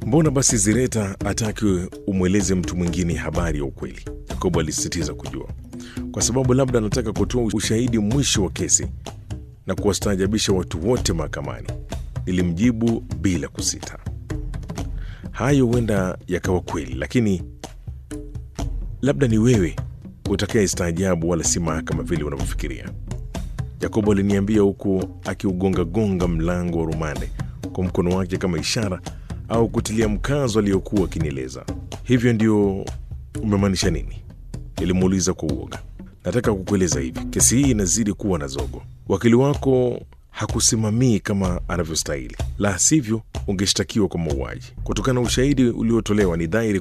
Mbona basi Zireta ataki umweleze mtu mwingine habari ya ukweli? Yakobo alisisitiza kujua, kwa sababu labda anataka kutoa ushahidi mwisho wa kesi na kuwastaajabisha watu wote mahakamani. Nilimjibu bila kusita. Hayo huenda yakawa kweli, lakini labda ni wewe utakaye staajabu, wala si mahakama vile unavyofikiria. Yakobo aliniambia huku akiugongagonga mlango wa rumande kwa mkono wake kama ishara au kutilia mkazo aliyokuwa akinieleza. Hivyo ndio umemaanisha nini? Nilimuuliza kwa uoga. Nataka kukueleza hivi, kesi hii inazidi kuwa na zogo. Wakili wako hakusimamii kama anavyostahili, la sivyo ungeshtakiwa kwa mauaji. Kutokana na ushahidi uliotolewa, ni dhahiri